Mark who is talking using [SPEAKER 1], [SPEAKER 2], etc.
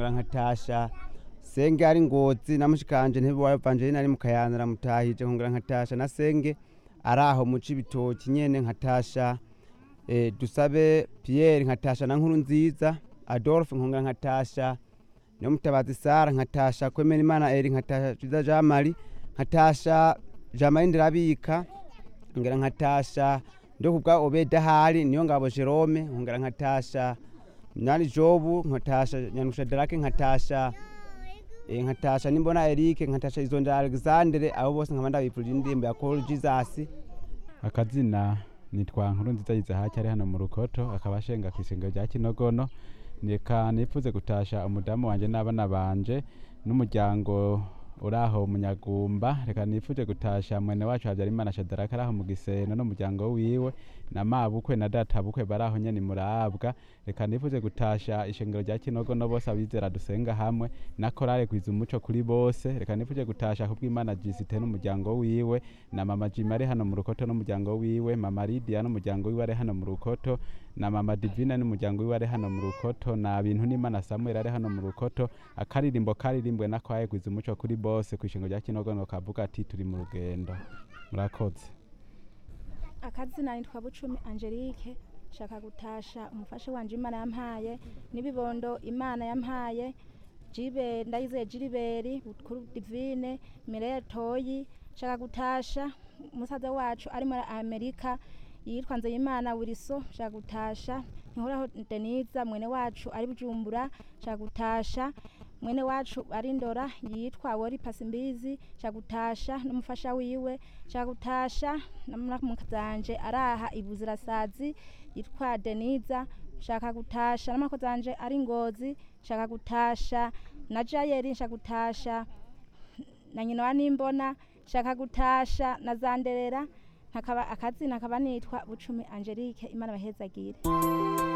[SPEAKER 1] nkongera nkatasha senge ari ngozi na mushikanje ntibiwayo evangeline ari mu kayanza mutahije nkongera nkatasha na senge ari aho mu cibitoki nyene nkatasha eh, dusabe pierre nkatasha na nkuru nziza adolphe nkongera nkatasha niyo mutabazi sara nkatasha kwemera imana eri nkatasha twiza jean marie nkatasha jean marie ndirabika nkongera nkatasha ndo kubwa obeda hari niyo ngabo jerome nkongera nkatasha nyani jobu nkatasha nyanusha darake nkatasha eh, nkatasha nimbona erike nkatasha izonda alexandre abo bose nkaba ndabipfurije indirimbo ya call jesus
[SPEAKER 2] akazina nitwa nkuru nziza yizahaki ari hano mu rukoto akaba ashenga ku isengero rya kinogono reka nifuze gutasha umudamu wanje n'abana banje n'umuryango uri aho munyagumba reka nifuje gutasha mwene wacu habyarimana shadaraka ari aho mu giseno n'umuryango wiwe na mabukwe na databukwe bari aho nyene murabwa reka nifuje gutasha ishengero rya kinogono bose abizera dusenga hamwe na korale gwiza umuco kuri bose reka nifuje gutasha kubw'imana jisite n'umuryango wiwe na mama jima ari hano mu rukoto n'umuryango wiwe mama lidia n'umuryango wiwe ari hano mu rukoto na mama divina n'umuryango wiwe ari hano mu rukoto na bintu n'imana samuel ari hano mu rukoto akaririmbo karirimbwe na kwaye gwiza umuco kuri bose ku ishingo rya kinogono kavuga ati turi mu rugendo murakoze
[SPEAKER 3] akazina nitwa bucumi angelique shaka gutasha umufasha wanje imana yampaye n'ibibondo imana yampaye jibe ndayizeye jiriberi bukuru divine mireye toyi shaka gutasha umusaza wacu ari muri amerika yitwa nzeyimana wiriso shaka gutasha ntihoraho deniza mwene wacu ari bujumbura shaka gutasha mwene wacu ari ndora yitwa wori pasimbizi shaka gutasha n'umufasha wiwe shaka gutasha namukazanje araha ibuzirasazi yitwa deniza shaka gutasha n'amakozanje ari ngozi shaka gutasha na jayeri shaka gutasha na nyina wa nimbona shaka gutasha na zanderera nkakaba akazina akaba nitwa bucumi angelique imana bahezagire